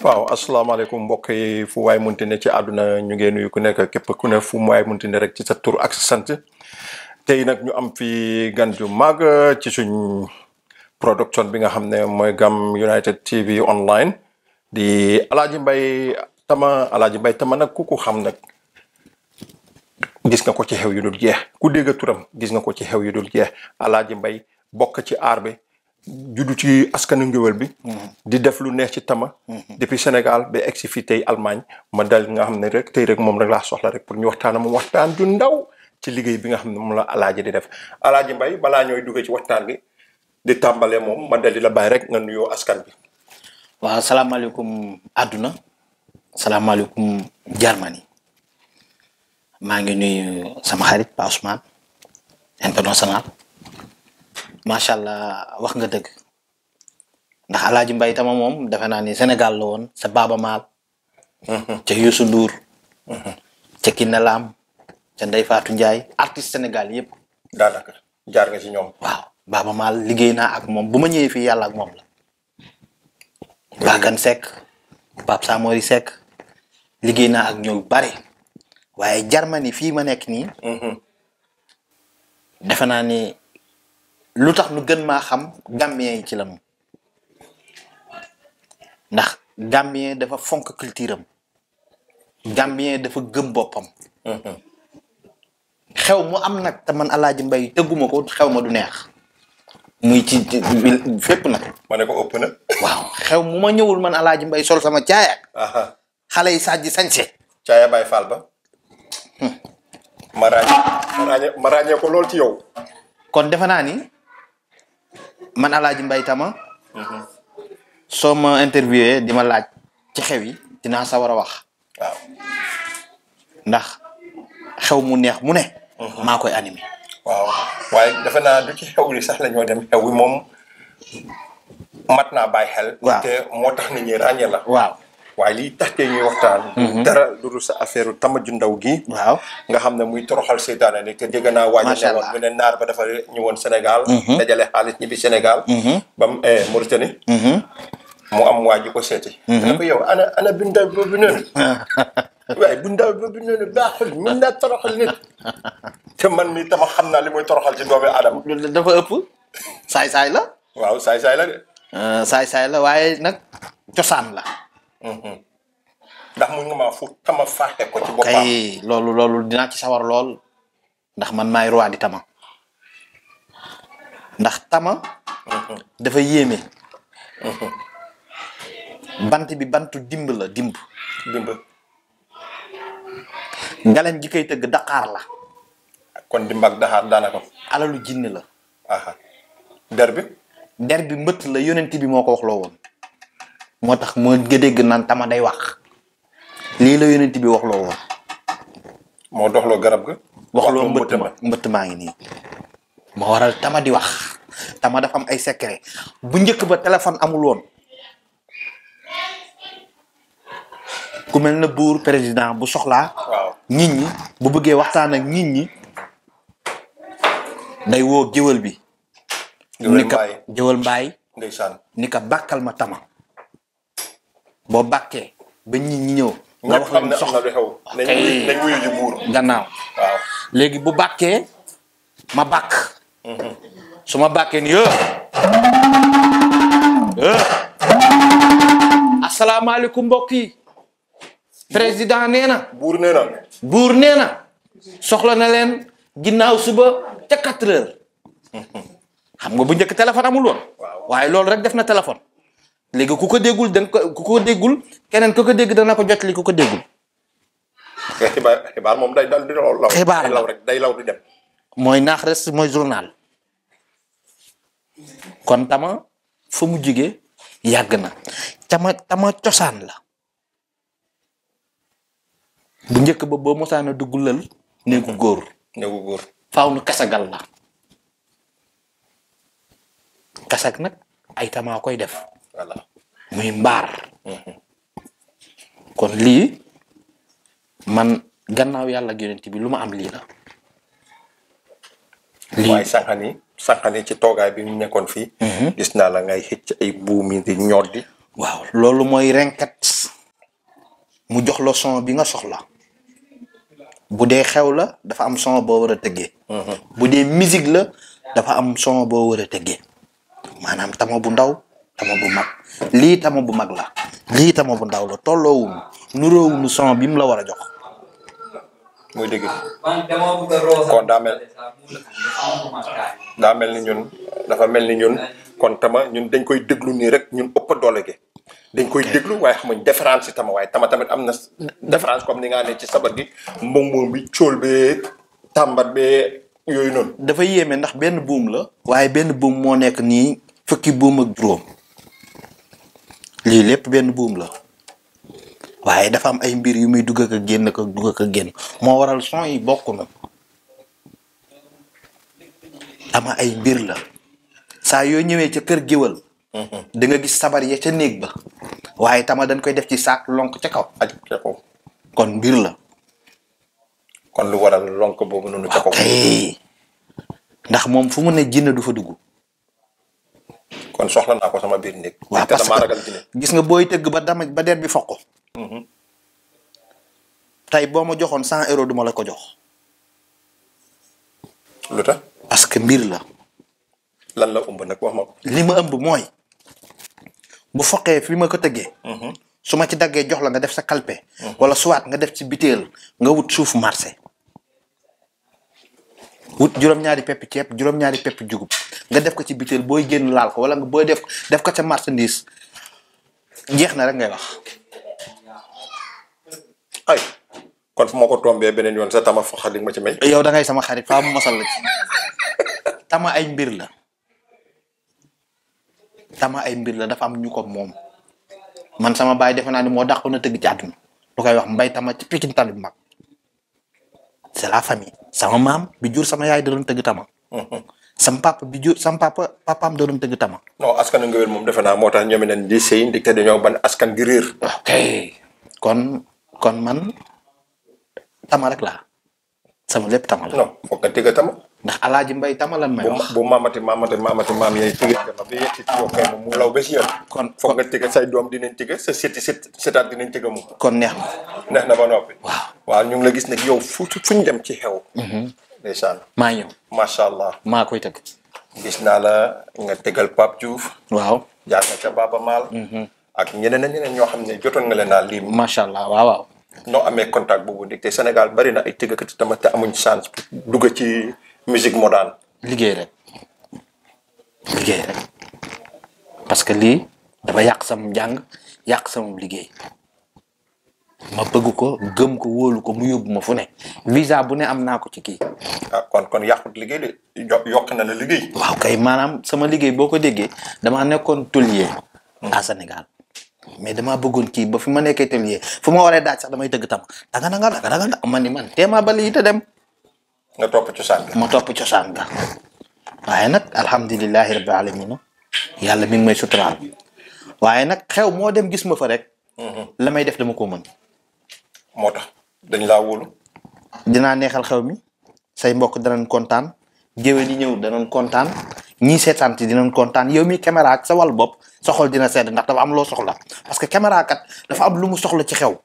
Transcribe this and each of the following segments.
waaw asalaamaaleykum mbokk yi fu waay munti ne ci àdduna ñu ngee nuyu ku nekk képp ku ne fu mu waay munti ne rek ci sa tur ak sa sant tey nag ñu am fi gan ju mag ci suñ production bi nga xam ne mooy Gam United TV online di Alaaji Mbay Tama Alaaji Mbay Tama nag ku ko xam nag gis nga ko ci xew yu dul jeex ku dégg turam gis nga ko ci xew yu dul jeex Alaaji Mbay bokk ci aar bi juddu ci askanu ngéwél bi di def lu neex ci tama depuis Sénégal ba egg si fii tey Allemagne ma dal nga xam ne rek tey rek moom rek laa soxla rek pour ñu waxtaan mu waxtaan ju ndaw ci liggéey bi nga xam ne moom la alaaji di def alaaji mbay balaa ñooy duggee ci waxtaan bi di tàmbalee moom ma dal di la bàyyi rek nga nuyoo askan bi waaw salaamaaleykum àdduna salaamaaleykum Germany maa ngi nuyu sama xarit Pa Ousmane international macha allah wax nga dëgg ndax alaaji mbay tama moom defe naa ni Sénégal la woon sa Baaba Maal ca Youssou Ndour ca Kiné Lam ca Ndeye Fatou Ndiaye artiste Sénégal yëpp daanaka jaar nga ci ñoom waaw Baaba Maal liggéey naa ak moom bu ma ñëwee fii yàlla ak moom la Bakan Seck Pape Samori Seck liggéey naa ak ñoom bare waaye Germany fii ma nekk nii defe naa ni lu tax nu gën maa xam Gambien yi ci la moom ndax Gambien dafa fonk culture am Gambien dafa gëm boppam xew mu am nag te man Alaaji Mbay tëgguma ko xew ma du neex muy ci ci fépp nag ma ne ko ëpp na waaw xew mu ma ñëwul man Alaaji Mbay sol sama caaya aha xale yi sàjji sañse caaya baay faal ba ma ràññee ma ràññee ma ràññee ko lool ci yow kon defe naa ni man Alaaji Mbay Tama soo ma interviewé di ma laaj ci xew yi dinaa sa war a wax waaw ndax xew mu neex mu ne maa koy animé waaw waaye defe naa du ci xew li sax la ñoo dem xew wi moom mat naa bàyyi xel Waaw. te moo tax nit ñi ràññee la waaw waaye lii tax tey ñuy waxtaan dara lu dul sa affaire tama ju ndaw gi waaw nga xam ne muy toroxal seytaane ni te dégg naa waaja Macha ne woon Allah. mu ne naar ba dafa ñëwoon Sénégal dajale xaalis ñibbi Sénégal ba mu eh, Mauritanie mu am waa ji ko seeti ne ko yow ana ana bindaw boobu noonu waaye bindaw boobu noonu baaxul mun naa toroxal nit te man mi tama xam naa li muy toroxal ci doomi aadama loolu dafa ëpp saay-saay la waaw saay-saay la de Euh, saay-saay la waaye nag cosaan la ndax mun nga maa fu tama faaxe ko ci boppam kay loolu loolu dinaa ci sawar lool ndax man maay roi di tama ndax tama dafa yéeme bant bi bantu dimb la dimb dimb ngalañ gi koy tëgg daqaar la kon dimb ak daxaar daanaka alalu jinne la aha der bi der bi mbëtt la yonent bi moo ko wax loo woon moo tax moo nga dégg naan tama day wax lii la yonent bi wax loo woon moo doxloo garab ga waxloo mbëtt mbëtt ma mbëtt maa ngi nii moo waral tama di wax tama dafa am ay secret bu njëkk ba téléphone amul woon ku mel na buur président bu soxlaa waaw nit ñi bu bëggee waxtaan ak nit ñi day woo géwël bi Géwël ni ka mbaay. géwël mbaay ndeysaan ni ka bàkkal ma tama boo bàkkee ba nit ñi ñëw nga ñëpp wax xam ne leen am na soxla lu xew nañ kay. wuyu nañ wuyu ji buur gannaaw waaw léegi bu bàkkee ma bàkk su ma bàkkee ni yo asalaamaaleykum mbokk yi président nee na buur nee na buur nee na soxla na leen ginnaaw suba ca quatre heures xam nga bu njëkk téléphone amul woon Waaw. waaye loolu rek def na téléphone léegi ku ko déggul danga ko ku ko déggul keneen ku ko dégg dana ko jotali ku ko déggul te xibaar xibaar moom day dal di law law Xibaar day la. law rek day law di dem mooy naax res mooy journal kon tama fa mu jóge yàgg na tama tama cosaan la bu njëkk ba boo mosaan a dugg lël néegu góor néegu góor faaw nu kasagal la kasag nag ay tamaa koy def voilà muy mbaar kon lii man gannaaw yàlla ak yonent bi lu ma am lii la waaye sànqani sànqani ci toogaay bi ñu nekkoon fii gis naa la ngay xëcc ay buumi di ñoddi waaw loolu mooy renkat mu jox la son bi nga soxla bu dee xew la dafa am son boo war a tëggee bu dee musique la dafa am son boo war a tëggee maanaam tama bu ndaw tama bu mag lii tama bu mag la lii tama bu ndaw la tolloowuñu nuroowuñu son bi mu la war a jox muy dëgg man dama bëgg a roosal. Kon daa mel- daa mel ni ñun dafa mel ni ñun kon tama ñun dañ koy déglu nii rek ñun ëpp doole gi dañ koy déglu waaye xamuñ différence si tama waaye tama tamit am na différence comme ni nga ne ci sabar gi mbomboom bi cóol bee tàmbat bee yooyu noonu dafa yéeme ndax benn buum la waaye benn buum moo nekk nii fukki buum ak juróom lii lépp benn buum la waaye dafa am ay mbir yu muy dugg ak a génn ak a dugg ak a génn moo waral son yi bokk na ama ay mbir la saa yoo ñëwee ca kër géwal da nga gis sabar ya ca néeg ba waaye tama dañ koy def ci saak lonk ca kaw aj ca kaw kon mbir la kon lu waral lonk boobu noonu ca kaw kay ndax moom fu mu ne jinne du fa dugg kon soxla naa ko sama biir néeg waaw te parce damaa ragal que dine gis nga booy tëgg ba dama ba der bi foq ko tey boo ma joxoon cent euros duma la ko jox lu tax parce que mbir la lan la ëmb nag wax ma ko li ma ëmb mooy bu foqee fi ma ko tëggee su ma ci daggee jox la nga def sa kalpe wala soit nga def ci biteel nga wut suuf marché wut juróom-ñaari pepp ceeb juróom-ñaari pepp jugub nga def ko ci biteel booy génn laal ko wala nga booy def def ko ca marchandise jeex na rek ngay wax ay kon fu ma ko tombee beneen yoon sa tama fa xalig ma ci may yow da ngay sama xarit faa mu masal la ci tama ay mbir la tama ay mbir la dafa am ñu ko moom man sama baay defe naa ni moo dàqoon a tëgg ci àdduna lu koy wax mbay tama ci pikin tali bu mag c'est la famille sama maam bi jur sama yaay da doon tëgg tama sama papa bi jur sama papa papaam da doon tëgg tama non askan ngewel moom defe naa moo tax ñoom nen di sëy ndik te dañoo ban askan gi réer ok kon kon man tama rek laa sama lépp tama la non foog nga tëgg tama ndax alaaji mbay tama lan may bu wax bu mamati mamati mamati maam yooyu tëgg tama bi yegg ci yow kay moom mu law ba si yoon kon foog nga tëgg say doom dinañ tëgg sa seti set setaat dinañ tëgg mu kon neex na neex na ba noppi waaw waaw ñu ngi la gis nag yow fu fu ñu dem ci xew ndeysaan maa ñëw macha allah maa koy tëgg gis naa la nga tegal Pape Diouf waaw jaar nga ca Baba Maal ak ñeneen ak ñeneen ñoo xam ne jotoon nga leen naa lii macha allah waaw waaw noo amee contact boobu ndig te Sénégal bari na ay tëggkat tamit te amuñ chance pour dugg ci musique moderne liggéey rek liggéey rek parce que lii dafa yàq sama njàng yàq sama liggéey ma bëgg ko gëm ko wóolu ko mu yóbbu ma fu ne visa bu ne am naa ko ci kii ah kon kon yàqut liggéey de yo- yokk na la liggéey waaw kay maanaam sama liggéey boo ko déggee damaa nekkoon tôlier à Sénégal mais damaa bëggoon kii ba fi ma nekkee tôlier fu ma waree daaj sax damay tëgg tam danga danga danga danga man ni man teemaa ba lii te dem nga topp cosaan bi ma topp cosaan ga waaye nag alhamdulilahi rabbil alamina yàlla mi ngi may suturaal waaye nag xew moo dem gis ma fa rek la may def dama ko mën moo tax dañ laa wóolu dinaa neexal xew mi say mbokk danañ kontaan géwél yi ñëw danañ kontaan ñii seetaan ci dinañ kontaan yow mi caméra ak sa wàllu bopp sa xol dina sedd ndax dafa am loo soxla parce que caméra kat dafa am lu mu soxla ci xew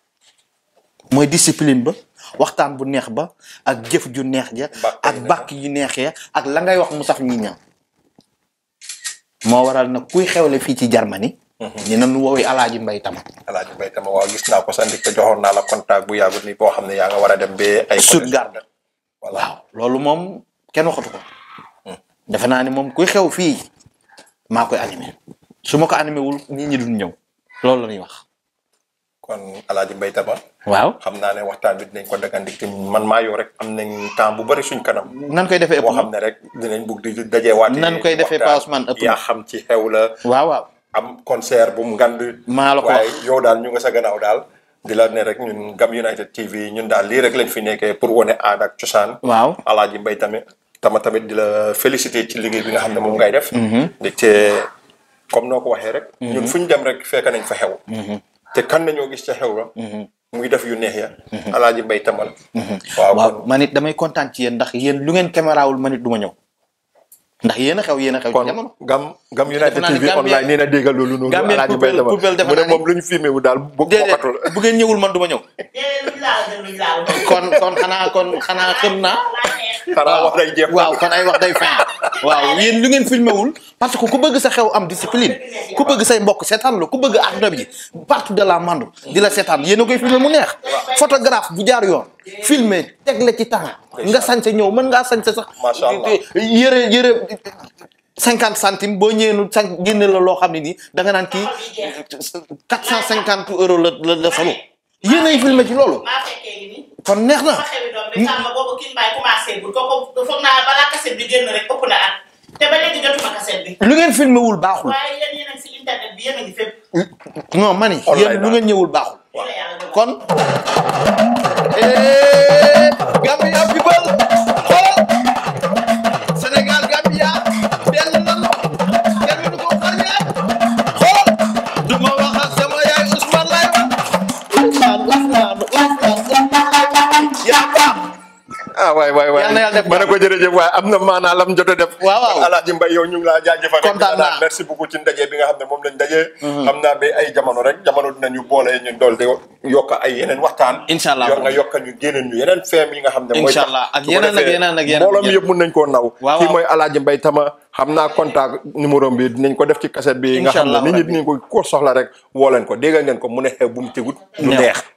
mooy discipline ba waxtaan bu neex ba ak jëf ju neex ja Bàkk ak yi neex bàkk yu neex ya ak la ngay wax mu saf ñi ña moo waral nag kuy xewle fii ci Germany ni nañu woowee alaaji mbay tam alaaji mbay tama waaw gis naa ko sa ndik te joxoon naa la contact bu yàggut ni boo xam ne yaa nga war a dem ba ay Stuttgart voilà waaw loolu moom kenn waxatu ko defe naa ni moom kuy xew fii maa koy animé su ma ko animé wul nit ñi duñ ñëw loolu la ñuy wax kon alaaji mbay tama waaw xam naa ne waxtaan bi dinañ ko dagandik te man maa yow rek am nañ temps bu bari suñ kanam nan koy defee ëpp boo na xam ne rek dinañ bugg di dajeewaate Nan koy defee Pa Ousmane ëpp na. yaa xam ci xew la waaw waaw am concert bu mu ngand maa la ko waaye wax yow daal ñu nga sa gannaaw daal di la ne rek ñun Gam United TV ñun daal lii rek lañ fi nekkee pour wane aada ak cosaan waaw alaaji mbay tamit tama tamit di la féliciter ci liggéey bi nga xam ne moom ngay def ndaxte comme noo ko waxee rek ñun fu ñu dem rek fekk nañ fa xew te kan nañoo gis ca xew la muy def yu neex ya alaaji mbay tamal waaw waaw kon man it damay kontaan ci yéen ndax yéen lu ngeen caméra wul man it du ma ñëw ndax yéen a xew yéen a xew ci kon jamono. gam gam United Defe naa ne TV Gambia- online nee na déggal loolu noonu Gambia Alaaji Mbay Poupel- dama Poupel defe mu ne naa ni- moom lu ñu filmé wu daal bu bokkatul déedéet bu ngeen ñëwul man du ma ñëw. déedéet luñ laal de luñ laal. kon kon xanaa kon xanaa xam naa. xanaa wax day jeex waaw kon ay wax day fin waaw yéen lu ngeen filmé wul parce que ku bëgg sa xew am discipline ku bëgg say mbokk seetaan la ku bëgg àdduna bi partout de la monde di la seetaan yéen a koy filmé mu neex photographe bu jaar yoon filmé teg la ci temps nga sañse ñëw mën ngaa sañse sax Macha Allah. yëre yëre cinquante centimes boo ñëwee nu sañ génne la loo xam ne nii da nga naan kii quatre cent cinquante euros la la la solo yéen ay filmé ci loolu maa fekkee gi nii. kon neex na sama xewi doom bi xam nga boobu kii mbaay commencé bul kooku foog naa balaa kaset bi génn rek ëpp na at te ba léegi jotuma kaset bi. lu ngeen filmé wul baaxul waaye yéen yéen a ngi si internet bi yéen a ngi fépp. non mani Online yéen lu daal. ngeen ñëwul baaxul lii la yàlla dogal. kon eh, Gambia people xoolal Sénégal Gambia benn nanu kenn du ko xar ñaar xoolal du ma wax ak sama yaay Ousmane lay wax Ousmane Ousmane Ousmane yaa baax ah waay waay waay Yal na yàlla def ma ne ko jërëjëf waaye am na maanaa lam jot a def Waaw, waaw. Alaaji Mbay yow ñu ngi laa jaajëfal rek Kontaan di la naan naa. merci beaucoup ci ndaje bi nga xam ne moom lañ ndaje xam naa ba ay jamono rek jamono dinañu boole ñu dool di yokk ay yeneen waxtaan Incha allah. yor nga yokk ñu génneen ñu yeneen feem yi nga xam ne mooy Incha tax allah. ak su ko yeneen ak defee yeneen ak yeneen. mbooloo mi yëpp mun nañ koo naw Waaw, kii waaw. mooy Alaaji Mbay Tama xam naa contact numéro bi dinañ ko def ci cassette bi nga Incha xam ne allah nit ñi rabbi. dinañ ko ko soxla rek woo leen ko dégg ngeen ko mu ne xew bu mu tegut lu Neex. neex